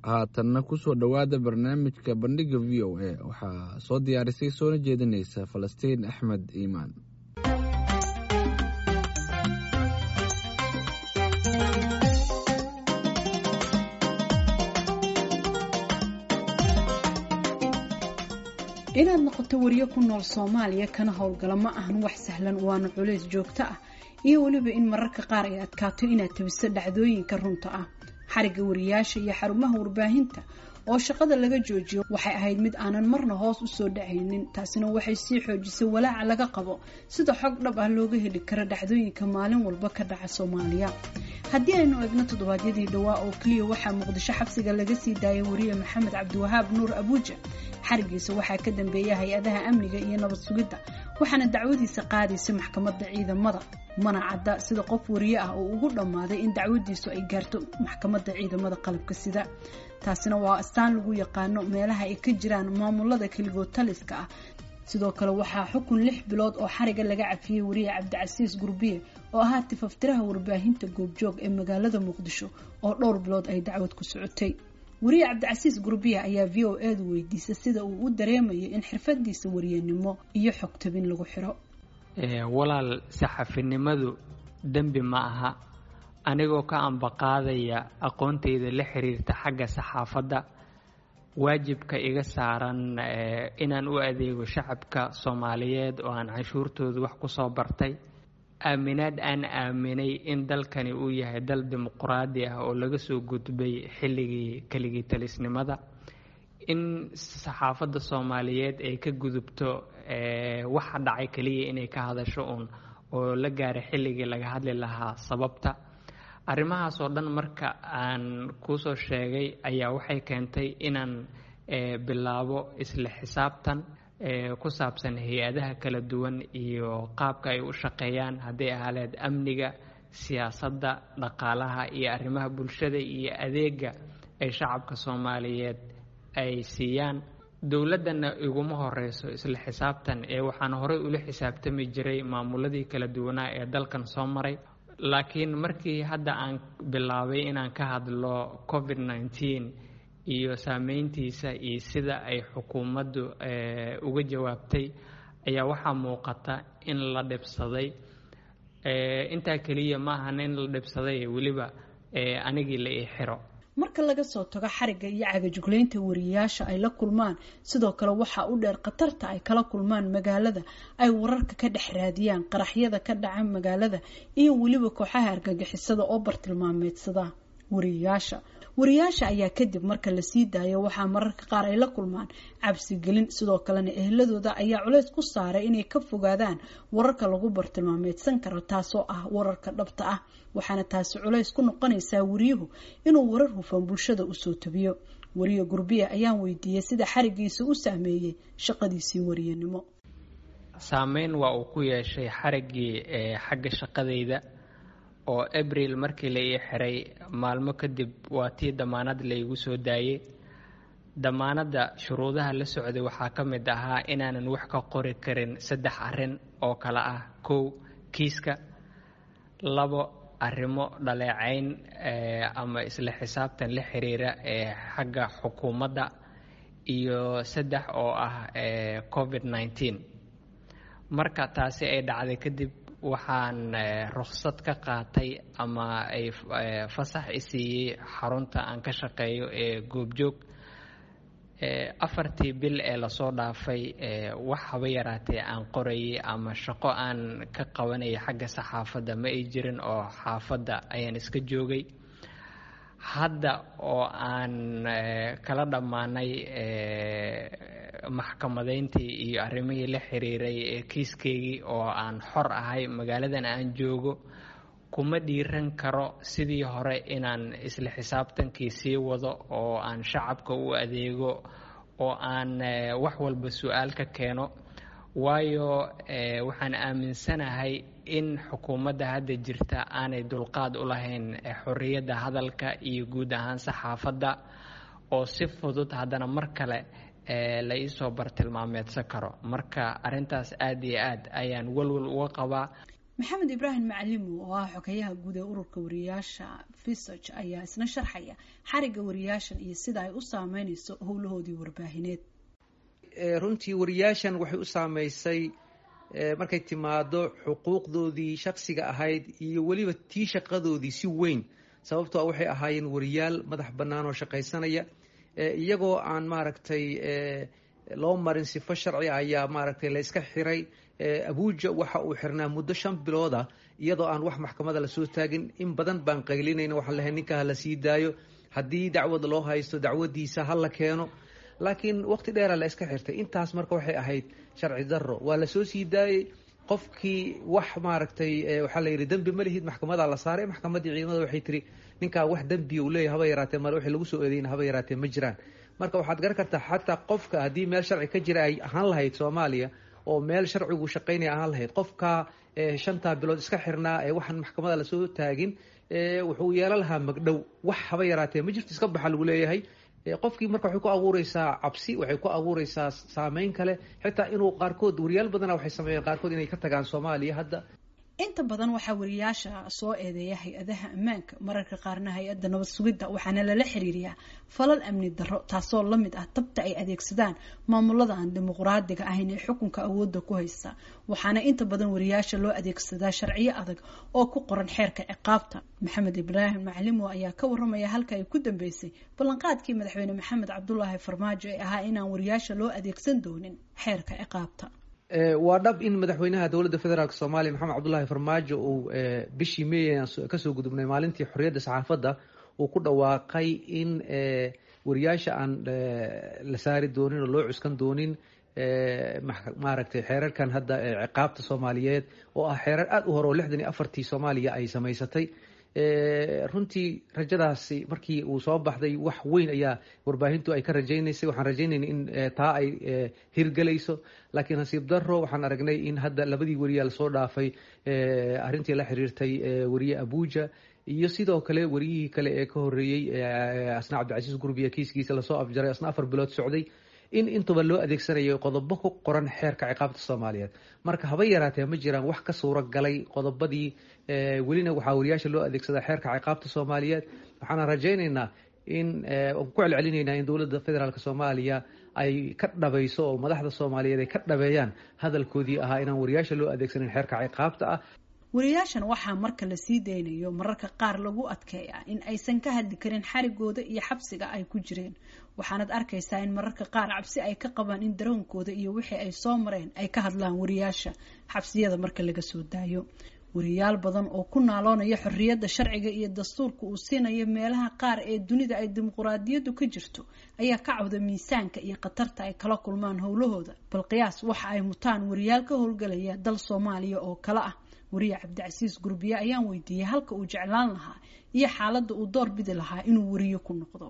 haatanna kusoo dhowaada barnaamijka bandhiga v o a waxaa soo diyaarisay soona jeedinaysa falastiin axmed iimaan inaad noqoto wariyo ku nool soomaaliya kana howlgala ma ahan wax sahlan waana culays joogto ah iyo weliba in mararka qaar ay adkaato inaad tabiso dhacdooyinka runta ah xarigga wariyaasha iyo xarumaha warbaahinta oo shaqada laga joojiyo waxay ahayd mid aanan marna hoos usoo dhacaynin taasina waxay sii xoojisay walaaca laga qabo sida xog dhab ah looga heli karo dhacdooyinka maalin walba ka dhaca soomaaliya haddii aynu eegno toddobaadyadii dhowaa oo keliya waxaa muqdisho xabsiga laga sii daayay wariye maxamed cabdiwahaab nuur abuuja xarigiisa waxaa ka dambeeya hay-adaha amniga iyo nabad sugidda waxaana dacwadiisa qaadaysa maxkamadda ciidamada mana cadda sida qof wariye ah oo ugu dhammaaday in dacwadiisu ay gaarto maxkamadda ciidamada qalabka sida taasina waa astaan lagu yaqaano meelaha ay ka jiraan maamulada keligood taliska ah sidoo kale waxaa xukun lix bilood oo xariga laga cafiyey wariye cabdicasiis gurbiye oo ahaa tifaftiraha warbaahinta goobjoog ee magaalada muqdisho oo dhowr bilood ay dacwad ku socotay wariye cabdicasiis gurbiya ayaa v o edu weydiisay sida uu u dareemayo in xirfadiisa wariyanimo iyo xogtabin lagu xiro walaal saxafinimadu dembi ma aha anigoo ka ambaqaadaya aqoontayda la xiriirta xagga saxaafadda waajibka iga saaran inaan u adeego shacabka soomaaliyeed oo aan canshuurtooda wax ku soo bartay aaminaad aan aaminay in dalkani uu yahay dal dimuquraadi ah oo laga soo gudbay xilligii keligii talisnimada in saxaafadda soomaaliyeed ay ka gudubto waxa dhacay keliya inay ka hadasho uun oo la gaaray xilligii laga hadli lahaa sababta arrimahaas oo dhan marka aan kuusoo sheegay ayaa waxay keentay inaan bilaabo isla xisaabtan ku saabsan hay-adaha kala duwan iyo qaabka ay u shaqeeyaan hadday ahaaleed amniga siyaasadda dhaqaalaha iyo arrimaha bulshada iyo adeega ay shacabka soomaaliyeed ay siiyaan dowladdana iguma horeyso isla xisaabtan ee waxaan horey ula xisaabtami jiray maamuladii kala duwanaa ee dalkan soo maray laakiin markii hadda aan bilaabay inaan ka hadlo covid nneteen iyo saameyntiisa iyo sida ay xukuumaddu uga jawaabtay ayaa waxaa muuqata in la dhibsaday intaa keliya ma ahan in la dhibsaday weliba anigii la ii xiro marka laga soo tago xarigga iyo cagajuglaynta wariyayaasha ay la kulmaan sidoo kale waxaa u dheer khatarta ay kala kulmaan magaalada ay wararka ka dhex raadiyaan qaraxyada ka dhaca magaalada iyo weliba kooxaha argagixisada oo bartilmaameedsada wariyayaasha wariyayaasha ayaa kadib marka lasii daayo waxaa mararka qaar ay la kulmaan cabsigelin sidoo kalena ehladooda ayaa culays ku saaray inay ka fogaadaan wararka lagu bartilmaameedsan karo taasoo ah wararka dhabta ah waxaana taasi culays ku noqonaysaa wariyuhu inuu warar hufan bulshada usoo tabiyo wariye gurbiya ayaan weydiiyey sida xarigiisa u saameeyey shaqadiisii wariyanimo saameyn waa uu ku yeeshay xariggii xagga shaqadayda oo abril markii la ii xiray maalmo kadib waa tii damaanad laygu soo daayey damaanadda shuruudaha la socday waxaa ka mid ahaa inaanan wax ka qori karin saddex arrin oo kale ah kow kiiska labo arrimo dhaleecayn ama isla xisaabtan la xiriira ee xagga xukuumadda iyo saddex oo ah covid nneteen marka taasi ay dhacday kadib waxaan ruksad ka qaatay ama ay fasax i siiyey xarunta aan ka shaqeeyo ee goobjoog afartii bil ee lasoo dhaafay wax haba yaraatee aan qorayay ama shaqo aan ka qabanayay xagga saxaafadda ma ay jirin oo xaafadda ayaan iska joogay hadda oo aan kala dhammaanay maxkamadeyntii iyo arrimihii la xiriiray ee kiiskeygii oo aan xor ahay magaaladan aan joogo kuma dhiiran karo sidii hore inaan isla xisaabtankii sii wado oo aan shacabka u adeego oo aan wax walba su-aal ka keeno waayo waxaan aaminsanahay in xukuumadda hadda jirta aanay dulqaad u lahayn xorriyadda hadalka iyo guud ahaan saxaafadda oo si fudud haddana mar kale la iisoo bartilmaameedsan karo marka arrintaas aada iyo aad ayaan walwal uga qabaa maxamed ibraahim macalimo oo ah xogeyaha guud ee ururka wariyaasha visog ayaa isna sharxaya xariga wariyaashan iyo sida ay u saameyneyso howlahoodii warbaahineed runtii wariyaashan waxay u saameysay markay timaado xuquuqdoodii shaksiga ahayd iyo weliba tii shaqadoodii si weyn sababtoo waxay ahaayeen wariyaal madax bannaan oo shaqaysanaya iyagoo aan maaragtay loo marin sifo sharci ayaa maaragtay la yska xiray abuuja waxa uu xirnaa muddo shan bilooda iyadoo aan wax maxkamada lasoo taagin in badan baan qaylinayna waxaan lahay ninka ha la sii daayo haddii dacwad loo haysto dacwadiisa ha la keeno laakiin waqti dheera la iska xirtay intaas marka waxay ahayd sharci daro waa lasoo sii daayey qofkii wax maaragtay waxaa la yidhi dembi ma lihid maxkamadaa la saaray maxkamaddii ciidamada waxay tiri ninkaa wax dembiya uu leeyahy haba yaraatee male wixii lagu soo eedeyna haba yaraatee ma jiraan marka waxaad garan kartaa xataa qofka haddii meel sharci ka jira ay ahaan lahayd soomaaliya oo meel sharcigu shaqaynaya ahaan lahayd qofka shantaa bilood iska xirnaa ee waxaan maxkamada lasoo taagin wuxuu yeelan lahaa magdhow wax haba yaraatee ma jirto iska baxa lagu leeyahay qofkii marka waxay ku abuureysaa cabsi waxay ku abuureysaa saameyn kale xitaa inuu qaarkood wariyaal badana waxay sameeyeen qaarkood inay ka tagaan soomaaliya hadda inta badan waxaa wariyaasha soo eedeeya hay-adaha ammaanka mararka qaarna hay-adda nabad sugidda waxaana lala xiriiriyaa falal amni darro taasoo la mid ah tabta ay adeegsadaan maamulada aan dimuqraadiga ahayn ee xukunka awoodda ku haysta waxaana inta badan wariyaasha loo adeegsadaa sharciyo adag oo ku qoran xeerka ciqaabta maxamed ibraahim macalimo ayaa ka waramaya halka ay ku dambeysay ballanqaadkii madaxweyne maxamed cabdulaahi farmaajo ee ahaa inaan wariyaasha loo adeegsan doonin xeerka ciqaabta waa dhab in madaxweynaha dowladda federaalk soomaaliya maxamed cabdullaahi farmaajo uu bishii meey kasoo gudubnay maalintii xorriyadda saxaafadda uu ku dhawaaqay in wariyaasha aan la saari doonin oo loo cuskan doonin maaragtay xeerarkan hadda ciqaabta soomaaliyeed oo ah xeerar aada u hore oo lixdan iyo afartii soomaaliya ay samaysatay runtii rajadaasi markii uu soo baxday wax weyn ayaa warbaahintu ay ka rajaynaysay waxaan rajaynayna in taa ay hirgelayso laakiin nasiib daro waxaan aragnay in hadda labadii wariyaa lasoo dhaafay arrintii la xiriirtay wariye abuja iyo sidoo kale wariyihii kale ee ka horeeyey asna cabdicasiis gurbiya kiiskiisa lasoo afjaray asna afar bilood socday in intuba loo adeegsanayo qodobo ku qoran xeerka ciqaabta soomaaliyeed marka haba yaraatee ma jiraan wax ka suuro galay qodobadii welina waxaa wariyaasha loo adeegsadaa xeerka ciqaabta soomaaliyeed waxaana rajaynaynaa in ku celcelinaynaa in dowladda federaalk soomaaliya ay ka dhabayso oo madaxda soomaaliyeed ay ka dhabeeyaan hadalkoodii ahaa inaan wariyaasha loo adeegsanin xeerka ciqaabta ah wariyaashan waxaa marka la sii daynayo mararka qaar lagu adkeeyaa in aysan ka hadli karin xarigooda iyo xabsiga ay ku jireen waxaanad arkaysaa in mararka qaar cabsi ay ka qabaan in daroonkooda iyo wixii ay soo mareen ay ka hadlaan wariyaasha xabsiyada marka laga soo daayo wariyaal badan oo ku naaloonaya xorriyadda sharciga iyo dastuurka uu siinayo meelaha qaar ee dunida ay dimuquraadiyaddu ka jirto ayaa ka cawda miisaanka iyo khatarta ay kala kulmaan howlahooda bal qiyaas waxa ay mutaan wariyaal ka howlgalaya dal soomaaliya oo kale ah wariye cabdicasiis gurbiye ayaan weydiiyey halka uu jeclaan lahaa iyo xaaladda uu door bidi lahaa inuu wariyo ku noqdo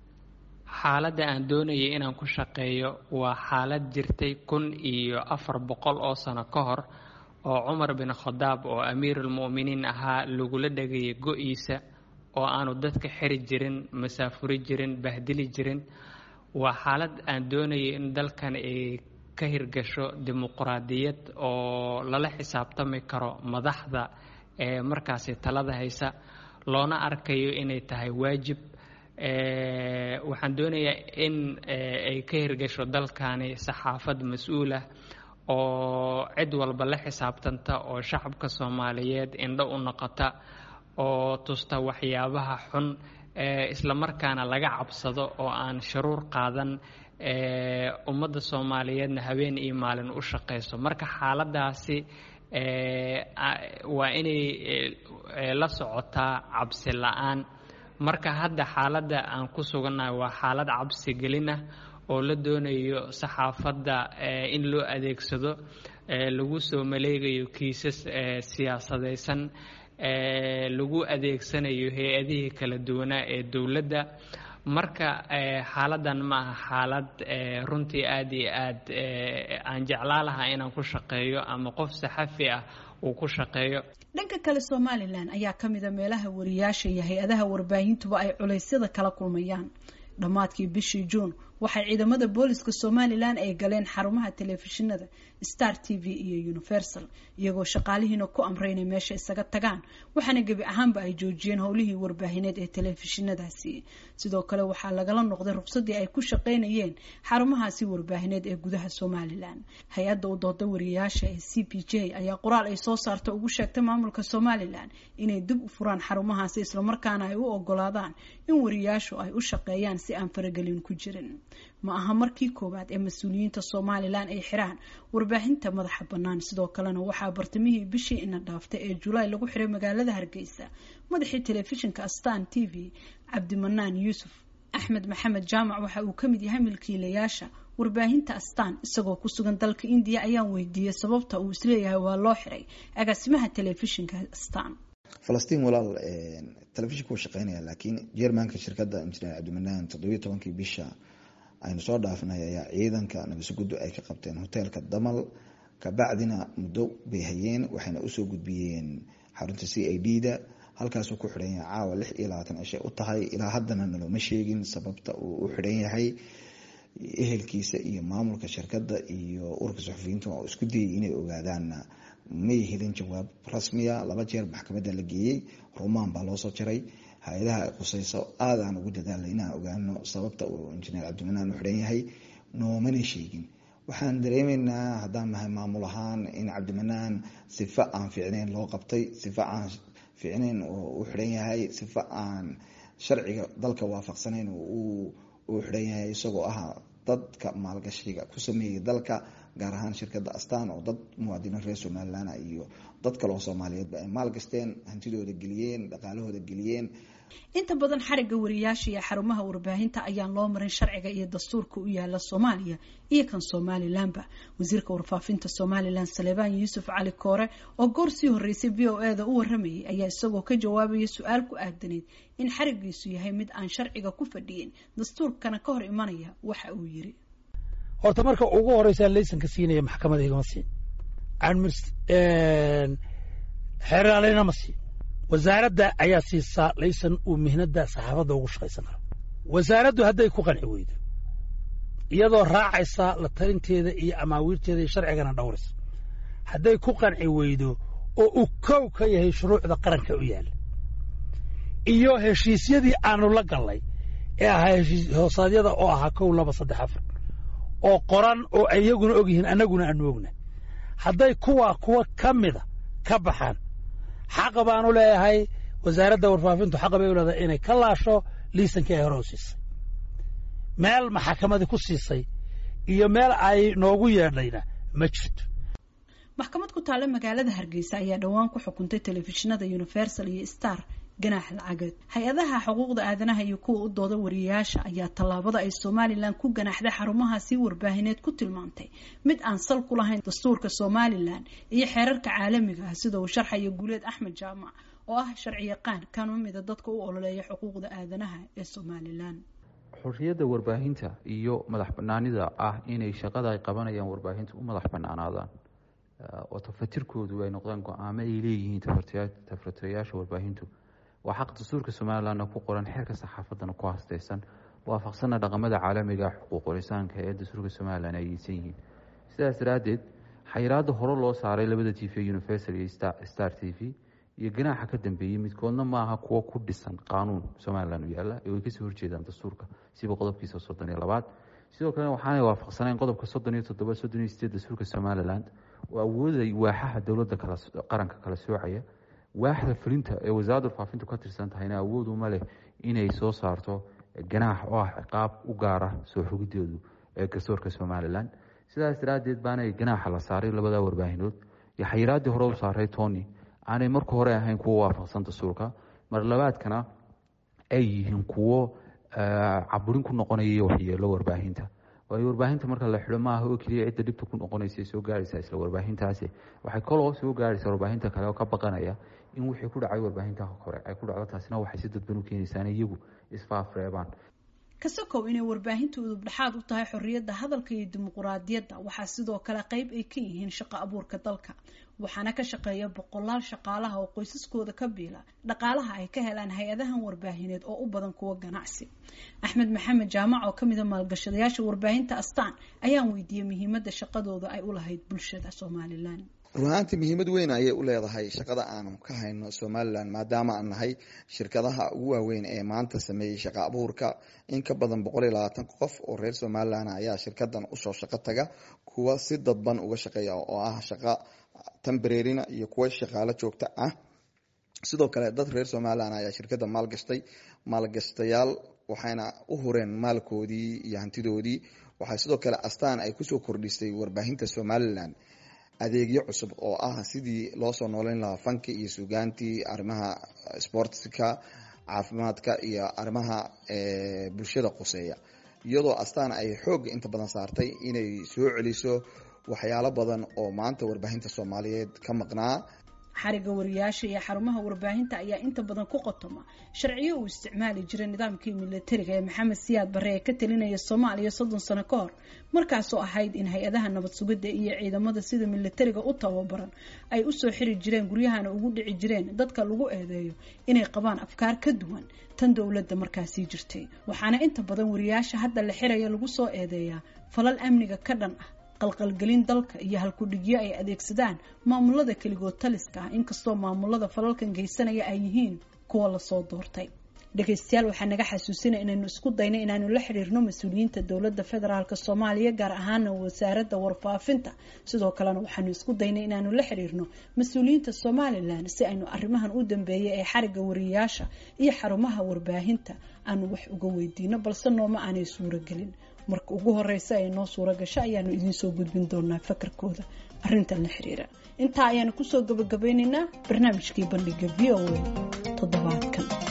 xaaladda aan doonayay inaan ku shaqeeyo waa xaalad jirtay kun iyo afar boqol oo sano ka hor oo cumar bin khadaab oo amiirulmu'miniin ahaa lagula dhagayay go-iisa oo aanu dadka xiri jirin masaafuri jirin bahdili jirin waa xaalad aan doonayay in dalkan ay ka hirgasho dimuquraadiyad oo lala xisaabtami karo madaxda ee markaasi talada haysa loona arkayo inay tahay waajib waxaan doonayaa in ay ka hirgasho dalkani saxaafad mas-uul ah oo cid walba la xisaabtanta oo shacabka soomaaliyeed indho u noqota oo tusta waxyaabaha xun islamarkaana laga cabsado oo aan sharuur qaadan ummadda soomaaliyeedna habeen iyo maalin u shaqayso marka xaaladaasi waa inay la socotaa cabsi la-aan marka hadda xaaladda aan ku sugannahay waa xaalad cabsi gelin ah oo la doonayo saxaafadda in loo adeegsado lagu soo maleegayo kiisas siyaasadaysan lagu adeegsanayo hay-adihii kala duwanaa ee dowladda marka xaaladan ma aha xaalad runtii aada iyo aad aan jeclaa lahaa inaan ku shaqeeyo ama qof saxafi ah uu ku shaqeeyo dhanka kale somalilan ayaa ka mida meelaha wariyaasha iyo hay-adaha warbaahintuba ay culeysyada kala kulmayaan dhammaadkii bishii juun waxay ciidamada booliska somalilan ay galeen xarumaha telefishinada star t v iyo universal iyagoo shaqaalihiina ku amray inay meesha isaga tagaan waxaana gebi ahaanba ay joojiyeen howlihii warbaahineed ee telefishinadaasi sidoo kale waxaa lagala noqday ruqsadii ay ku shaqaynayeen xarumahaasi warbaahineed ee gudaha somalilan hay-adda u dooda wariyayaasha ee c p j ayaa qoraal ay soo saarta ugu sheegtay maamulka somalilan inay dib u furaan xarumahaasi islamarkaana ay u ogolaadaan in wariyayaashu ay u shaqeeyaan si aan faragelin ku jirin ma aha markii koowaad ee mas-uuliyiinta somalilan ay xiraan warbaahinta madaxa bannaan sidoo kalena waxaa bartamihii bishii ina dhaaftay ee julaay lagu xiray magaalada hargeysa madaxii telefishinka astan t v cabdimanaan yuusuf axmed maxamed jaamac waxa uu kamid yahay milkiilayaasha warbaahinta astaan isagoo ku sugan dalka indiya ayaan weydiiyey sababta uu isleeyahay waa loo xiray agaasimaha telefishinka astaan falastiin walaal telefishinka wuu shaqeynaya laakiin jermanka shirkadda injineer cabdimanaan toddobiyo tobankii bisha aynu soo dhaafnay ayaa ciidanka nabasuguddu ay ka qabteen hoteelka damal kabacdina muddo bay hayeen waxayna usoo gudbiyeen xarunta c i d da halkaasuu ku xidhan yahay caawa lix iyo labaatan cishay u tahay ilaa haddana nalooma sheegin sababta uu u xidhan yahay ehelkiisa iyo maamulka shirkadda iyo ururka suxufiyiinta oo isku dayay inay ogaadaanna may helin jawaab rasmiya laba jeer maxkamadda la geeyey rumaan baa loosoo jaray hay-adaha quseyso aada aan ugu dadaalay inaan ogaano sababta uu injineer cabdimanaan u xidhan yahay noomana sheegin waxaan dareemeynaa haddaan nahay maamul ahaan in cabdimanaan sifa aan fiicneyn loo qabtay sifa aan fiicneyn oo u xidhan yahay sifa aan sharciga dalka waafaqsanayn uu xidhan yahay isagoo ah dadka maalgashiga ku sameeyay dalka gaar ahaan shirkadda astaan oo dad muwaadiniin reer somalilan iyo dad kale oo soomaaliyeedba ay maalgashteen hantidooda geliyeen dhaqaalahooda geliyeen inta badan xarigga wariyaasha iyo xarumaha warbaahinta ayaan loo marin sharciga iyo dastuurka u yaala soomaaliya iyo kan somalilanba wasiirka warfaafinta somalilan saleebaan yuusuf cali koore oo goor sii horeysay v o eda u waramayay ayaa isagoo ka jawaabaya su-aal ku aadaneyd in xarigiisu yahay mid aan sharciga ku fadhiyin dastuurkana ka hor imanaya waxa uu yiri horta marka ugu horeysaa laysanka siinaya maxkamada igama siin xeeraaleyna ma siin wasaaradda ayaa siisaa laysan uu mihnada saxaafadda ugu shaqaysan karo wasaaraddu hadday ku qanci weydo iyadoo raacaysa la talinteeda iyo amaawiirteeda iyo sharcigana dhowraysa hadday ku qanci weydo oo uu kow ka yahay shuruucda qaranka u yaalla iyo heshiisyadii aanu la gallay ee ahaa heshiis hoosaadyada oo ahaa kow laba saddex afar oo qoran oo ay iyaguna og yihiin annaguna aanu ognahay hadday kuwaa kuwa ka mida ka baxaan xaqa baanu leeyahay wasaaradda warfaafintu xaqa bay u leedahay inay ka laasho liisankii ay hore u siisay meel maxakamadii ku siisay iyo meel ay noogu yeedhayna ma jirto maxkamad ku taalla magaalada hargeysa ayaa dhowaan ku xukuntay telefishinada universal iyo star ganaax lacageed hay-adaha xuquuqda aadanaha iyo kuwa u dooda wariyayaasha ayaa tallaabada ay somalilan ku ganaaxday xarumahaasi warbaahineed ku tilmaantay mid aan sal ku lahayn dastuurka somalilan iyo xeerarka caalamiga ah sida uu sharxaya guuleed axmed jaamac oo ah sharci yaqaan kana mida dadka u ololeeya xuquuqda aadanaha ee somalilan xorriyadda warbaahinta iyo madax banaanida ah inay shaqada ay qabanayaan warbaahinta u madax banaanaadaan oo tafatirkoodu ay noqdaan go-aamo ay leeyihiin tafatirayaasha warbaahintu waa xaq dastuurka somalilanna ku qoran xeerka saxaafadana ku hasteysan waafaqsana dhaqamada caalamiga xuquuqulisaanka ee dastuurka somalilan ay yeysan yihiin sidaas daraaddeed xayiraada hore loo saaray labada t v universal iyo star t v iyo ganaaxa ka dambeeyey midkoodna maaha kuwo ku dhisan qaanuun somalilan u yaalla ee way kasoo horjeedaan dastuurka siba qodobkiisa soddon iyo labaad sidoo kalena waxaanay waafaqsanayn qodobka soddon iyo toddoba soddon iyo sideed dastuurka somalilan oo awooday waaxaha dowladda qaranka kala soocaya waaxda fulinta ee wasaaradda warfaafintu ka tirsan tahayna awood uma leh inay soo saarto ganaax oo ah ciqaab u gaara soo xogideedu ee garsoorka somalilan sidaas daraaddeed baanay ganaaxa la saaray labada warbaahinood iyo xayiraaddii hore u saaray tony aanay marka hore ahayn kuwo waafaqsan dastuurka mar labaadkana ay yihiin kuwo caburin ku noqonaya iyo waxyeelo warbaahinta waayo warbaahinta marka la xidho maaha oo keliya cidda dhibta ku noqonaysa soo gaaraysa isla warbaahintaasi waxay kaloo soo gaaraysa warbaahinta kale oo ka baqanaya in wixii ku dhacay warbaahinta hore ay ku dhacdo taasina waxay si dadban u keenaysaa in iyagu isfaafreebaan kasakow inay warbaahinta udub dhexaad u tahay xorriyadda hadalka iyo dimuquraadiyadda waxaa sidoo kale qayb ay ka yihiin shaqo abuurka dalka waxaana ka shaqeeya boqolaal shaqaalaha oo qoysaskooda ka biila dhaqaalaha ay ka helaan hay-adahan warbaahineed oo u badan kuwa ganacsi axmed maxamed jaamac oo kamida maalgashadayaasha warbaahinta astaan ayaan weydiiyey muhiimadda shaqadooda ay u lahayd bulshada somalilan run ahaantii muhiimad weyn ayay u leedahay shaqada aanu ka hayno somalilan maadaama aan nahay shirkadaha ugu waaweyn ee maanta sameeyey shaqa abuurka in ka badan boqol iyo labaatan qof oo reer somalilan ayaa shirkadan usoo shaqo taga kuwa si dadban uga shaqeeya oo ah shaqa tambareerina iyo kuwa shaqaalo joogta ah sidoo kale dad reer somalilan ayaa shirkada maalgashtay maalgashtayaal waxayna u hureen maalkoodii iyo hantidoodii waxaa sidoo kale astaan ay kusoo kordhisay warbaahinta somalilan adeegyo cusub oo ah sidii loo soo nooleyn lahaa fanki iyo sugaantii arrimaha sportska caafimaadka iyo arrimaha bulshada quseeya iyadoo astaan ay xoog inta badan saartay inay soo celiso waxyaalo badan oo maanta warbaahinta soomaaliyeed ka maqnaa xariga wariyaasha iyo xarumaha warbaahinta ayaa inta badan ku qotoma sharciyo uu isticmaali jiray nidaamkii milatariga ee maxamed siyaad barre ee ka talinaya soomaaliya soddon sano ka hor markaasoo ahayd in hay-adaha nabad sugidda iyo ciidamada sida milatariga u tababaran ay usoo xiri jireen guryahana ugu dhici jireen dadka lagu eedeeyo inay qabaan afkaar ka duwan tan dowladda markaasii jirtay waxaana inta badan wariyaasha hadda la xiraya lagu soo eedeeyaa falal amniga ka dhan ah qalqalgelin dalka iyo halkudhigyo ay adeegsadaan maamulada keligood taliska ah inkastoo maamulada falalkan geysanaya ay yihiin kuwa lasoo doortay dhegaystayaal waxaa naga xasuusinaya inaynu isku dayno inaanu la xiriirno mas-uuliyiinta dowladda federaalk soomaaliya gaar ahaana wasaaradda warfaafinta sidoo kalena waxaanu isku daynay inaanu la xiriirno mas-uuliyiinta somalilan si aynu arrimahan u dambeeyay ee xariga wariyayaasha iyo xarumaha warbaahinta aanu wax uga weydiino balse nooma aanay suuragelin marka ugu horeysa ay noo suura gasho ayaanu idiinsoo gudbin doonaa fakarkooda arrintan la xiriira intaa ayaanu kusoo gabagabeyneynaa barnaamijkii bandhiga v o a toddobaadkan